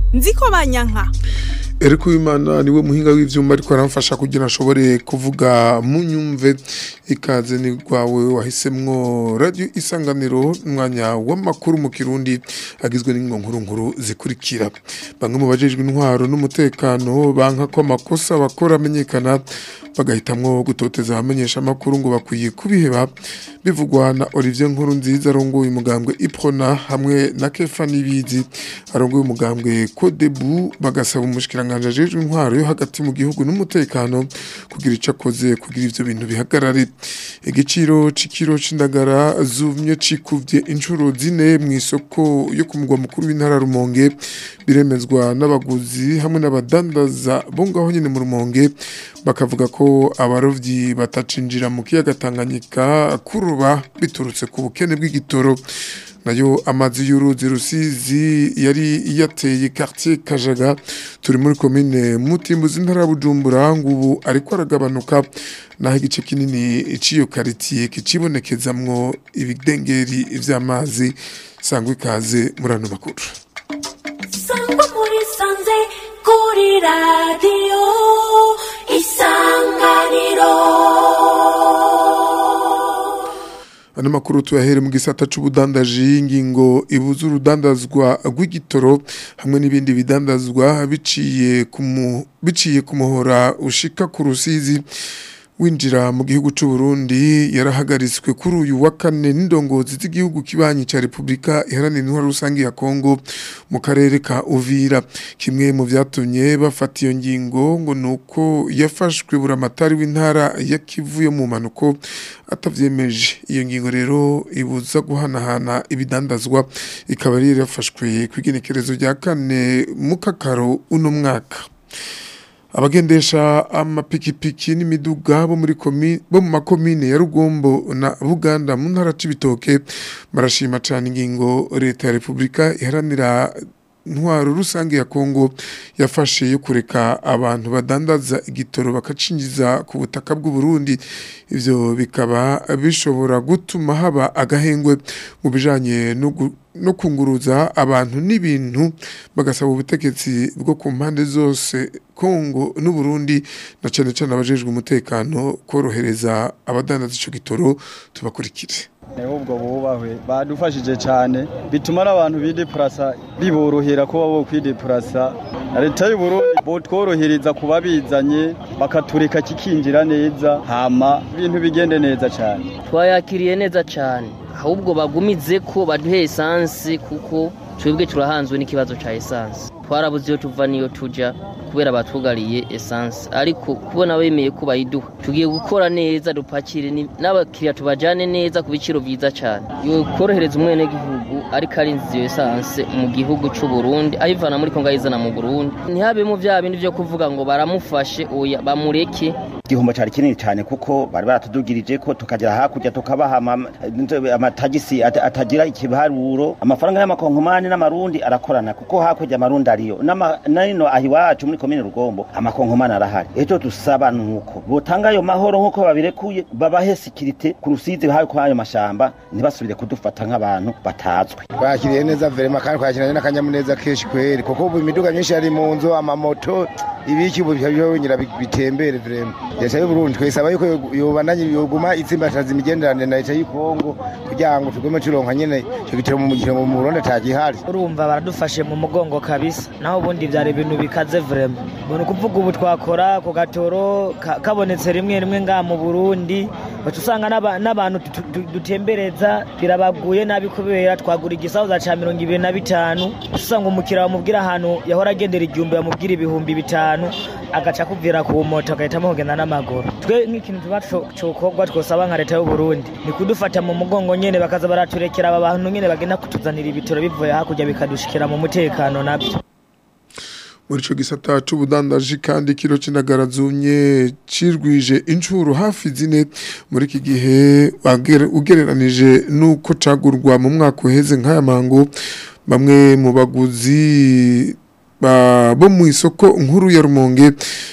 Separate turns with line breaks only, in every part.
nziko banyanka
Eriko Imana niwe muhinga w'ivyuma ariko aramfasha kugira ashobore kuvuga mu nyumve ikaze ni gwawe wahisemwo radio isanganiro umwanya w'amakuru mu Kirundi agizwe n'inkonkuru nkuru zikurikira bamwe mu bajejwe intwaro n'umutekano banka ko amakosa bakora amenyekana bagahitamwo gutoteza abamenyesha amakuru ngo bakwiye kubiheba bivugwa na Olivier Nkuru nziza arongoye umugambwe Iprona hamwe na Kefa Nibizi arongoye umugambwe Codebu bagasaba umushikiranganje ajejwe intwaro yo hagati mu gihugu n'umutekano kugira ico akoze kugira ivyo bintu bihagarare igiciro c'ikiro c'indagara zumye cikuvye inshuro zine mu isoko yo ku mugwa mukuru w'intara Rumonge biremezwa n'abaguzi hamwe n'abadandaza bo ngaho nyene mu Rumonge bakavuga ko abarovyi batacinjira mu kiyaga Tanganyika kuruba biturutse ku bukene bw'igitoro nayo amazi y'uruzi rusizi yari yateye quartier Kajaga turi muri commune Mutimbuzi ntara ya Bujumbura ngubu ariko aragabanuka naho igice kinini iciyo quartier kicibonekezamwo ibidengeri vy'amazi sangwa ikaze muri ano makuru
sangwa muri sanze kuri radiyo isanganiro
Ano makuru tuyahere mu gisata c'ubudandaji ingingo ibuza urudandazwa rw'igitoro hamwe n'ibindi bidandazwa biciye ku mu- biciye ku muhora ushika ku rusizi winjira mu gihugu c'u Burundi yarahagaritswe kuri uyu wa kane n'indongozi z'igihugu kibanyi ca Republika iharanira intwaro rusange ya Kongo mu karere ka Uvira kimwe mu vyatumye bafata iyo ngingo ngo nuko yafashwe buramatari w'intara ya Kivu yo mu manuko atavyemeje iyo ngingo rero ibuza guhanahana ibidandazwa ikaba yari yafashwe kw'igenekerezo rya kane mu kakaro uno mwaka abagendesha amapikipiki n'imiduga bo muri komi bo mu makomine ya Rugombo na Buganda mu ntara c'ibitoke barashima cyane ingingo leta ya Republika iharanira ntwaro rusange ya Kongo yafashe yo kureka abantu badandaza igitoro bakacinjiza ku butaka bw'u Burundi ivyo bikaba bishobora gutuma haba agahengwe mu bijanye no gu- no kunguruza abantu n'ibintu bagasaba ubutegetsi bwo ku mpande zose Kongo n'u Burundi na cane cane abajejwe umutekano korohereza abadandaza ico gitoro tubakurikire
ubwo bubahwe badufashije cyane bituma n'abantu bidepurasa biborohera kuba bo kwidepurasa na leta y'u Burundi botworohereza kuba bizanye bakatureka kikinjira neza hama ibintu bigende neza cyane
twayakiriye neza cyane ahubwo bagumize ko baduhe esansi kuko twebwe turahanzwe n'ikibazo cya esansi twarabuze iyo tuva n'iyo tujya kubera batwugariye esansi ariko kubona bemeye ko bayiduha tugiye gukora neza dupakire ni- n'abakiriya tubajyane neza ku biciro byiza cyane yo korohereza umwenegihugu ariko arinze iyo esansi mu gihugu cy'u Burundi ayivana muri Kongo ayizana mu Burundi ntihabemo bya bindi byo kuvuga ngo baramufashe oya bamureke
igihombo cyari kinini cyane kuko bari baratudugirije ko tukagera hakurya tukabaha ama- amatagisi at- atagira ikiharuro amafaranga y'amakonkomani n'amarundi arakorana kuko hakurya amarundi ariyo N'ama- nino aho iwacu muri komine rugombo amakonkomani arahari ejo dusaba nuko botanga ayo mahoro nk'uko babirekuye babahe sikirite ku rusizi hayo kwa ayo mashamba ntibasubire kudufata nk'abantu batazwi
twakiriye neza verema kandi twakiranye n'akanyamuneza kenshi kweri kuko ubu imiduga myinshi yari mu nzu amamoto ibiki ubu byongera bitembere verema leta y'u Burundi twesaba yuko yobananye yoguma itsimbataza imigenderanire na leta y'u Kongo kugira ngo tugume turonka nyene icyo gitero mu gihugu mu Burundi atagihari
urumva baradufashe mu mugongo kabisa naho ubundi byari ibintu bikaze vrema ni ukuvuga ubu twakora ku gatoro ka- kabonetse rimwe rimwe ngaha mu burundi baca usanga n'aba- n'abantu tu- tu- dutembereza birabaguye nabi kubera twagura igisahuza ca mirongo ibiri na bitanu uca usanga umukiriya bamubwira ahantu yahora agendera igihumbi bamubwira ibihumbi bitanu agaca akubwira ku moto agahitamo kugenda n'amaguru twe nk'ikintu tuba co- cokorwa twosaba nka leta y'u Burundi ni kudufata mu mugongo nyene bakaza baraturekera aba bantu nyene bagenda kutuzanira ibitoro bivuye hakurya bikadushikira mu mutekano nabyo
muri ico gisata c'ubudandaji kandi kilo c'indagara zumye cirwije incuro hafi zine muri iki gihe wagere- ugereranije nuko cagurwa mu mwaka uheze nk'aya mango bamwe mu baguzi ba- bo mu isoko nkuru ya Rumonge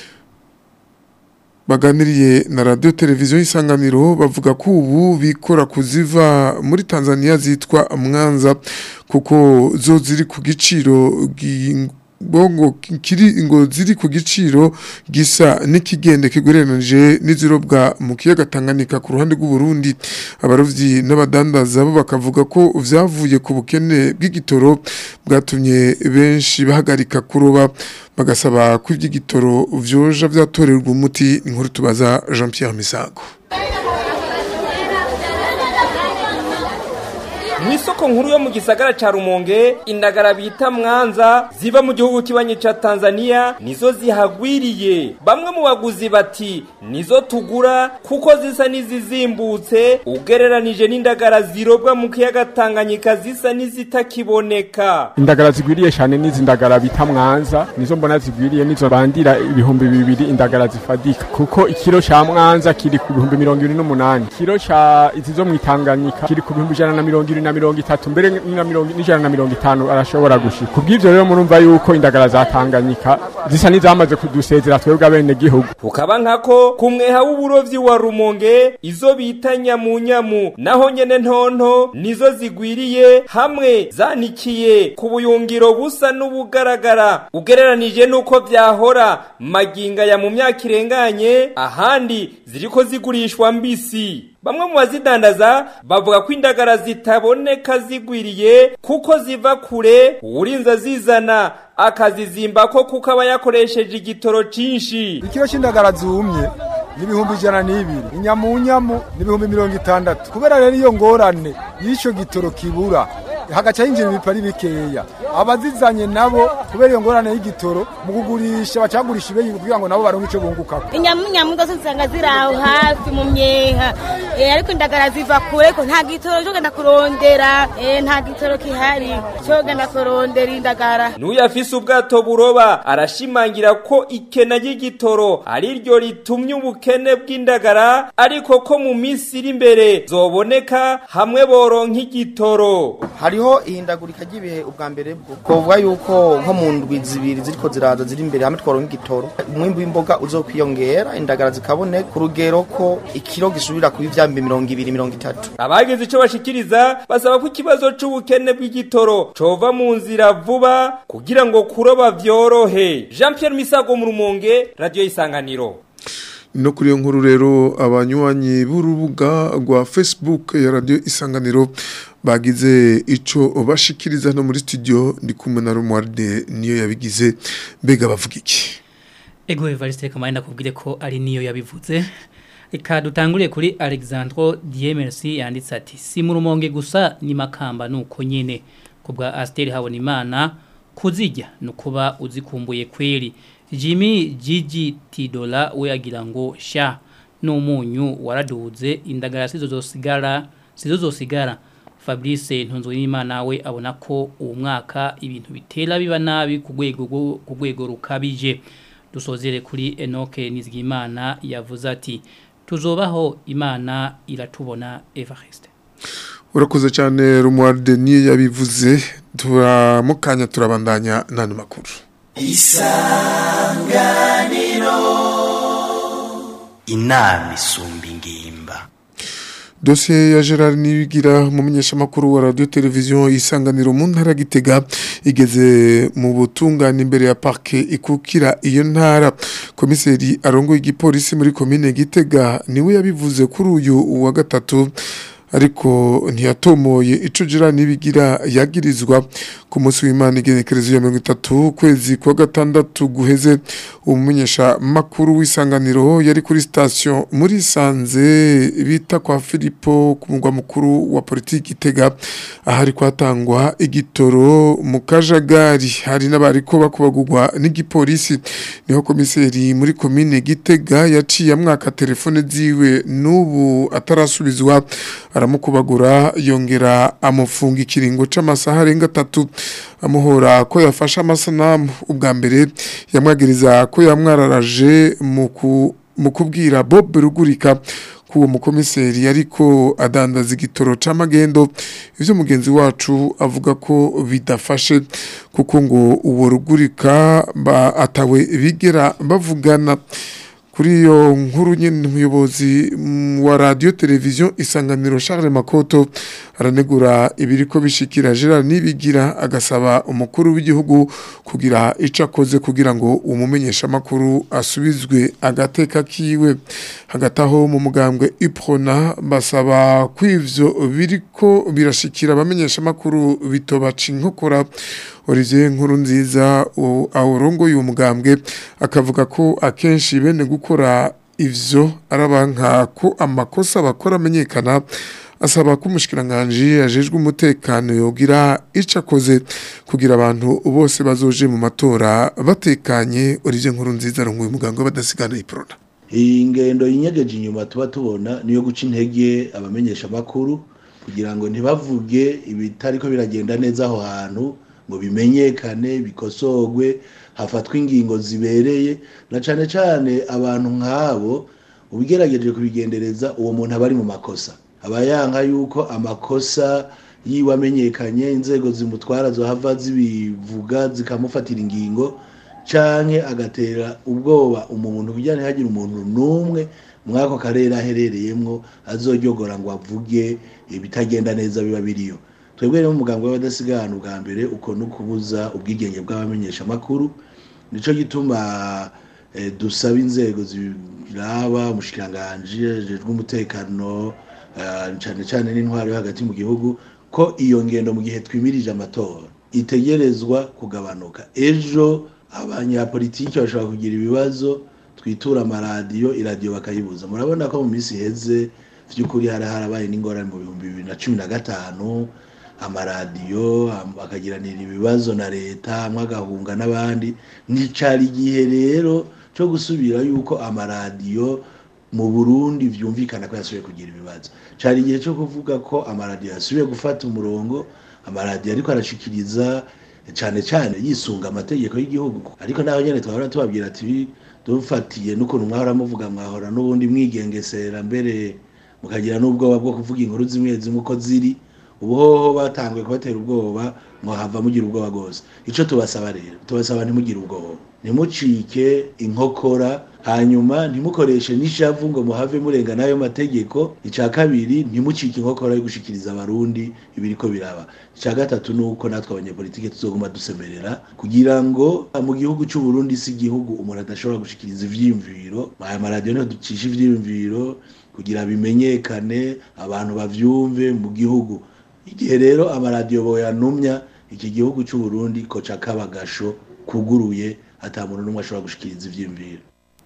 baganiriye na radio televiziyo y'isanganiro bavuga ko ubu bikora kuziva muri Tanzania zitwa Mwanza kuko zo ziri ku giciro gi- bongo kiri ngo ziri ku giciro gisa n'ikigende kigurenanje n'izirobwa mu kiyaga Tanganyika ku ruhande rw'u Burundi abarovyi n'abadandaza bo bakavuga ko vyavuye ku bukene bw'igitoro bwatumye benshi bahagarika kuroba bagasaba ko ivy'igitoro vyoja vyatorerwa umuti inkuru tubaza Jean Pierre Misago
Mwisoko nkuru yo mu gisagara ca Rumonge indagara bita mwanza ziva mu gihugu kibanye ca Tanzania nizo zihagwiriye bamwe mu baguzi bati nizo tugura kuko zisa nizizimbutse ugereranije n'indagara zirobwa mu kiyaga Tanganyika zisa nizitakiboneka
indagara zigwiriye cyane n'izi ndagara bita mwanza nizo mbona zigwiriye nizo bandira ibihumbi bibiri indagara zifadika kuko ikiro ca mwanza kiri ku bihumbi mirongo ibiri n'umunani ikiro ca izi zo mwitanganyika kiri ku bihumbi ijana na mirongo ibiri na mirongo itatu mbere na mirongo n'ijana na mirongo itanu arashobora gushika kubw'ivyo rero murumva yuko indagara za Tanganyika zisa n'izamaze kudusezera twebwe abene gihugu
ukaba nkako kumweha w'uburovyi wa Rumonge izo bita nyamunyamu naho nyene ntonto nizo zigwiriye hamwe zanikiye ku buyungiro busa n'ubugaragara ugereranije nuko vyahora maginga ya mu myaka irenganye ahandi ziriko zigurishwa mbisi bamwe mu bazidandaza bavuga ko indagara zitaboneka zigwiriye kuko ziva kure uwurinza zizana akazizimba ko kuko aba yakoresheje igitoro cinshi
ikiro c'indagara zumye n'ibihumbi ijana n'ibiri inyamunyamu n'ibihumbi mirongo itandatu kubera rero iyo ngorane y'ico gitoro kibura hagaca hinjira ibipari bikeya abazizanye nabo kubera iyo ngorane y'igitoro mu kugurisha bacagurisha ibeyi kugira ngo nabo baronke ico bungukako
inyamunyamu zose usanga ziri aho hafi mu myeha Eh, ariko indagara ziva kure ko nta gitoro cyo genda kurondera Eh, nta gitoro kihari cyo genda kurondera indagara
n'uyafise ubwato buroba arashimangira ko ikena ry'igitoro ari ryo ritumye ubukene bw'indagara ariko ko mu minsi iri imbere zoboneka hamwe boronka igitoro
hariho ihindagurika ry'ibihe ubwa mbere bwo kuvuga yuko nko mu ndwi zibiri ziriko ziraza ziri imbere hamwe twaronka igitoro umwimbu w'imboga uzokwiyongera indagara zikaboneka ku rugero ko ikiro gisubira kuba ivyambi mirongo ibiri mirongo itatu
abagize ico bashikiriza basaba ko ikibazo c'ubukene bw'igitoro cova mu nzira vuba kugira ngo kuroba vyorohe Jean Pierre Misago mu Rumonge Radio Isanganiro
no kuri iyo nkuru rero abanywanyi b'urubuga rwa Facebook ya radio isanganiro bagize ico bashikiriza no muri studio ndi kumwe na Romualde niyo yabigize mbega bavuga iki
Ego Evariste kamaye nakubwire ko ari niyo yabivuze Eka dutanguriye kuri Alexandro Diemersi yanditse ati si mu rumonge gusa ni makamba nuko nyene kubwa Asteri Habonimana kuzijya nukuba uzikumbuye kweli Jimmy Gigi Tidola we agira ngo sha n'umunyu waraduze indagara sizo zosigara sizo zosigara Fabrice Ntunzwimana we abona ko uwo mwaka ibintu bitera biba nabi ku rwego rwo- ku rwego rukabije dusozere kuri Enoke Nizigimana yavuze ati tuzobaho imana iratubona Evariste
urakoze cyane Romualde niyo yabivuze turamukanya turabandanya nani makuru
isanganiro inama isumba ingimba
Dosiye ya Gerard Nibigira mu menyeshamakuru wa radio televiziyo isanganiro mu ntara ya Gitega igeze mu butungane imbere ya parke ikukira iyo ntara komiseri arongoye igipolisi muri komine Gitega niwe yabivuze kuri uyu wa gatatu ariko ntiyatomoye ico Gerard Nibigira yagirizwa ku munsi w'Imana igenekerezo ya 30 kwezi kwa gatandatu guheze umumenyesha makuru w'isanganiro yari kuri station muri Sanze bita kwa Filipo ku mugwa mukuru wa politiki Gitega ahari kwatangwa igitoro mu kajagari hari n'abariko bakubagurwa n'igipolisi niho komiseri muri komine Gitega yaciye amwaka telefone ziwe n'ubu atarasubizwa aramukubagura yongera amufunga ikiringo c'amasaha arenga atatu amuhora ko yafashe amasanamu ubwa mbere yamwagiriza ko yamwararaje mu ku- mu kubwira Bob Rugurika kuwo mukomiseri ariko adandaza igitoro c'amagendo ivyo mugenzi wacu avuga ko bidafashe kuko ngo uwo rugurika ba atawe bigera bavugana kuri iyo nkuru nyine umuyobozi mm, wa radio televiziyo isanganiro Charles Makoto aranegura ibiriko bishikira Gerard Nibigira agasaba umukuru w'igihugu kugira ico akoze kugira ngo umumenyesha makuru asubizwe agateka kiwe hagati aho mu mugambwe Iprona basaba kwivyo biriko birashikira abamenyesha makuru bitobaca inkokora Olivier nkuru nziza awurongoye uwo mugambwe akavuga ko akenshi bene gukora ivyo arabanka ko amakosa bakora amenyekana asaba ko umushikiranganje yajejwe umutekano yogira ico akoze kugira abantu bose bazoje mu matora batekanye Olivier nkuru nziza arongoye umugambwe badasigana iprona
iyi ngendo yinyegeje inyuma tuba tubona niyo guca intege abamenyesha makuru kugira ngo ntibavuge ibitariko biragenda neza aho hantu ngo bimenyekane bikosogwe hafatwe ingingo zibereye na cane cane abantu nk'abo ubigerageje kubigendereza uwo muntu aba ari mu makosa aba yanka yuko amakosa yiwe amenyekanye inzego zimutwara zohava zibivuga zikamufatira ingingo canke agatera ubwoba umuntu kugira ntihagire umuntu n'umwe mwako karere aherereyemwo azoryogora ngo avuge ibitagenda neza biba biriyo twebwe rero umuganga w'abadasigana ubwa mbere uko no kubuza ubwigenge bw'abamenyesha makuru nico gituma eh, dusaba inzego ziraba umushikiranganje ajejwe umutekano eh, cane cane n'intwaro yo hagati mu gihugu ko iyo ngendo mu gihe twimirije amatora itegerezwa kugabanuka ejo abanyapolitiki bashobora kugira ibibazo twitura amaradiyo iradiyo bakayibuza murabona ko mu minsi iheze vy'ukuri hari harabaye n'ingorane mu bihumbi bibiri na cumi na gatanu amaradiyo am- akagiranira ibibazo na leta amwe agahunga n'abandi nticari igihe rero co gusubira yuko amaradiyo mu Burundi vyumvikana ko yasubiye kugira ibibazo cari igihe co kuvuga ko amaradiyo yasubiye gufata umurongo amaradiyo ariko arashikiriza cane cane yisunga amategeko y'igihugu ariko naho nyene twahora tubabwira ati dufatiye n'ukuntu mwahora muvuga mwahora n'ubundi mwigengesera mbere mukagira n'ubwoba bwo kuvuga inkuru zimwe zimwe uko ziri ubuhoho batanguye kubatera ubwoba mwahava mugira ubwoba rwose ico tubasaba rero tubasaba ntimugire ubwoba ntimucike inkokora hanyuma ntimukoreshe n'ishavu ngo muhave murenga n'ayo mategeko ica kabiri ntimucike inkokora yo gushikiriza abarundi ibiriko biraba ica gatatu nuko natwe abanyepolitike tuzoguma dusemerera kugira ngo mu gihugu c'u Burundi si igihugu umuntu adashobora gushikiriza ivyiyumviro aya maradiyo niho ducisha ivyiyumviro kugira bimenyekane abantu bavyumve mu gihugu igihe rero amaradiyo boyanumya iki gihugu c'u Burundi koca kabagasho kuguruye ata muntu n'umwe ashobora gushikiriza ivyiyumviro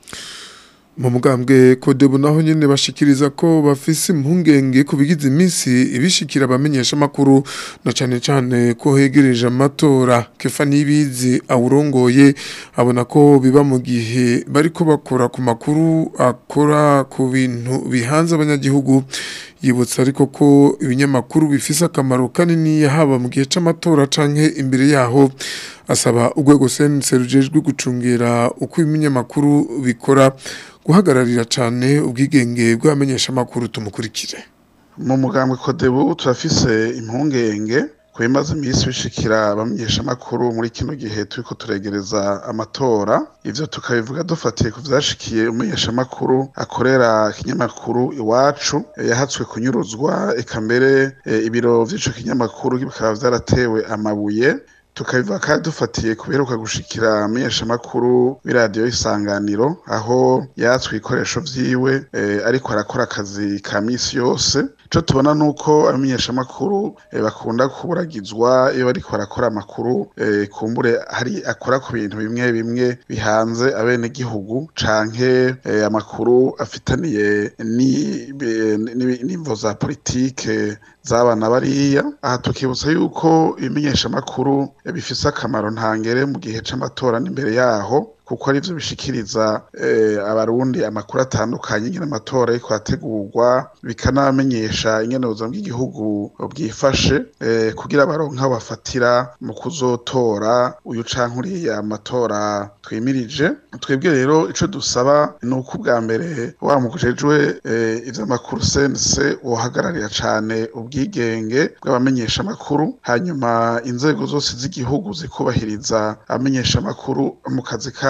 mu mugambwe kodebu naho nyene bashikiriza ko bafise impungenge ku bigize iminsi ibishikira abamenyesha makuru na cane cane ko hegereje amatora kefa nibizi awurongoye abona ko biba mu gihe bariko bakora ku makuru akora ku bintu bihanze abanyagihugu yibutsa ariko ko ibinyamakuru bifise akamaro kanini haba mu gihe c'amatora canke imbere yaho asaba urwego sense rujejwe gucungera uko ibinyamakuru bikora guhagararira cane ubwigenge bw'abamenyesha makuru tumukurikire
mu mugambwe kodebu turafise impungenge ku bimaze iminsi bishikira abamenyesha makuru muri kino gihe turiko turegereza amatora ivyo tukabivuga dufatiye ku vyashikiye umumenyesha makuru akorera ikinyamakuru iwacu eh, yahatswe kunyuruzwa eka mbere eh, ibiro vy'ico kinyamakuru bikaba vyaratewe amabuye tukabivuga kandi dufatiye kuberuka gushikira amenyeshamakuru b'iradiyo isanganiro aho yatswe ibikoresho vyiwe eh, ariko arakora akazi ka misi yose ico tubona nuko abamenyeshamakuru eh, bakunda kuburagizwa iyo bariko barakora amakuru eh, kumbure hari akora ku bintu bimwe bimwe bihanze abenegihugu canke eh, amakuru afitaniye ni- be- ni- n'imvo za politike z'abana bariya aha tukibutsa yuko ibimenyeshamakuru eh, bifise akamaro ntangere mu gihe c'amatora n'imbere yaho kuko arivyo bishikiriza eh, abarundi amakuru atandukanye ingene amatora ariko ategurwa bikanabamenyesha ingene ubuzima bw'igihugu bwifashe eh, kugira baronke aho bafatira mu kuzotora uyu canke uriya matora twimirije twebwe rero ico dusaba ni uko ubwa mbere wa mujejwe eh, ivy'amakuru sense wohagararira cane ubwigenge bw'abamenyesha amakuru hanyuma inzego zose z'igihugu zikubahiriza abamenyesha amakuru mu kazi kabo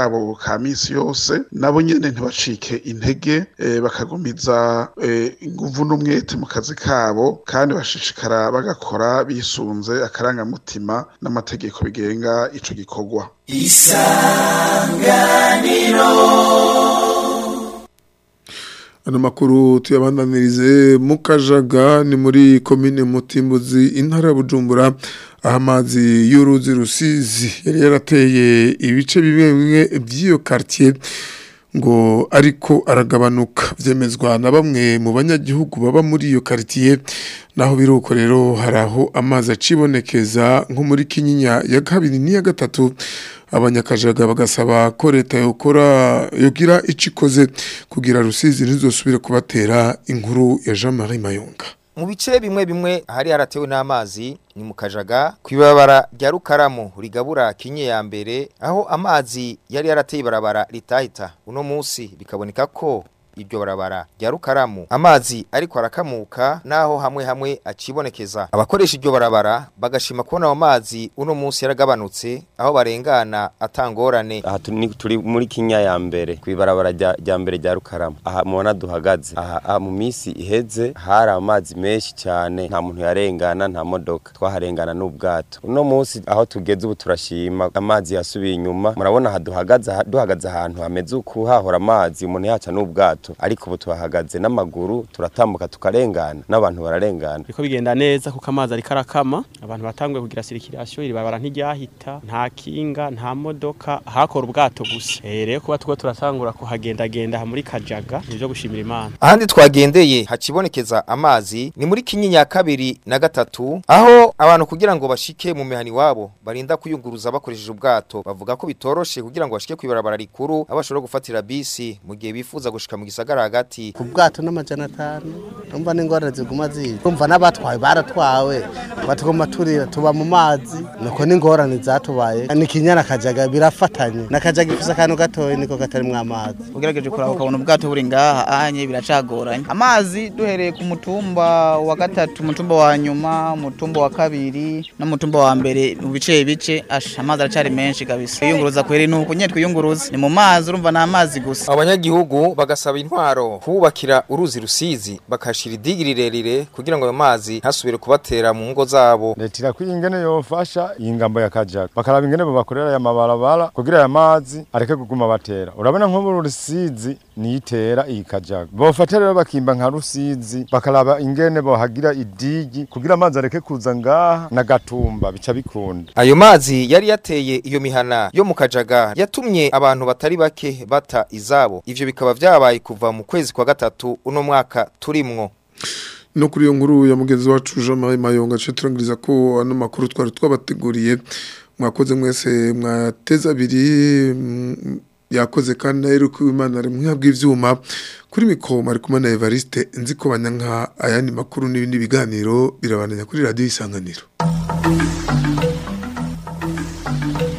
kabo ka misi yose nabo nyene ntibacike intege eh, bakagumiza eh, inguvu n'umwete mu kazi kabo kandi bashishikara bagakora bisunze akarangamutima n'amategeko bigenga ico gikorwa
Ano makuru tuyabandanirize mu Kajaga ni muri komine Mutimbuzi intara ya Bujumbura aho amazi y'uruzi rusizi yari yarateye ibice bimwe bimwe by'iyo quartier ngo ariko aragabanuka vyemezwa na bamwe mu banyagihugu baba muri iyo quartier naho biruko rero haraho amazi acibonekeza nko muri Kinyinya ya kabiri n'iya gatatu abanyakajaga bagasaba ko leta yokora yogira icikoze kugira rusizi ntizosubire kubatera inkuru ya Jean-Marie Mayonga
mu bice bimwe bimwe hari haratewe n'amazi ni mu kajaga ku ibabara rya rukaramu rigabura kinye ya mbere aho amazi yari yarateye ibarabara ritahita uno munsi bikaboneka ko iryo barabara rya rukaramu amazi ariko arakamuka naho hamwe hamwe acibonekeza abakoresha iryo barabara bagashima kubona ayo mazi uno munsi yaragabanutse aho barengana atangorane
aha turi turi muri kinya ya mbere kwibarabara rya rya mbere rya rukaramu aha mubona duhagaze aha aha mu minsi iheze hari amazi menshi cyane nta muntu yarengana nta modoka twaharengana n'ubwato uno munsi aho tugeze ubu turashima amazi yasubiye inyuma murabona aha duhagaze aha- duhagaze ahantu hameze uku hahora amazi umuntu yaca n'ubwato ariko ubu tuhahagaze n'amaguru turatambuka tukarengana n'abantu bararengana
Biko bigenda neza kuko amazi ariko arakama abantu batanguye kugira sirikirasiyo iri barabara ntiryahita nta kinga nta modoka hakora ubwato gusa eh rero kuba two turatangura kuhagendagenda aha muri kajaga nivyo gushimira imana
ahandi twagendeye hacibonekeza amazi ni muri kinyinya ya kabiri na gatatu aho abantu kugira ngo bashike mu mihani wabo barinda kuyunguruza bakoresheje ubwato bavuga ko bitoroshe kugira ngo bashike kwibarabara rikuru aho bashobora gufatira bisi mu gihe bifuza gushika mu gisagara hagati
ku bwato n'amajana atanu umva n'ingorane ziguma ziza umva n'abatwawe baratwawe batugomba turira tuba mu mazi nuko n'ingorane zatubaye ni kinyana kajaga birafatanye n'akajaga ifise akantu gatoya niko katarimwo amazi
ugerageje kuraba ukabona ubwato buri ngaha anye biracagoranye amazi duhereye ku mutumba wa gatatu umutumba wa nyuma umutumba wa kabiri n'umutumba wa mbere mu bice bice asha amazi aracari menshi kabisa kwiyunguruza kweri ni uku nyene twiyunguruza ni mu mazi urumva ni amazi gusa
abanyagihugu bagasaba intwaro kubakira uruzi rusizi bakashira idigi rirerire kugira ngo ayo mazi ntasubire kubatera mu ngo zabo
leta irakwiye ingene yofasha iyi ngambo ya kajaga bakaraba ingene babakorera aya mabarabara kugira aya mazi areke kuguma batera urabona nk'ubu rusizi niyitera iyi kajaga bofata rero bakimba nka rusizi bakaraba ingene bohagira idigi kugira amazi areke kuza ngaha na gatumba bica bikunda
ayo mazi yari yateye iyo mihana yo mu kajaga yatumye abantu batari bake bata izabo ivyo bikaba vyabaye kuva mu kwezi kwa gatatu uno mwaka turimwo
no kuri iyo nkuru ya mugenzi wacu Jean Marie Mayonga cyo turangiriza ko ano makuru twari twabateguriye mwakoze mwese mwateza abiri mm, yakoze kandi nayo ko imana ari mwabwa ivyuma kuri mikoma ari kumwe na Evariste nzi ko banyanka ayandi makuru n'ibindi biganiro birabananya kuri radio isanganiro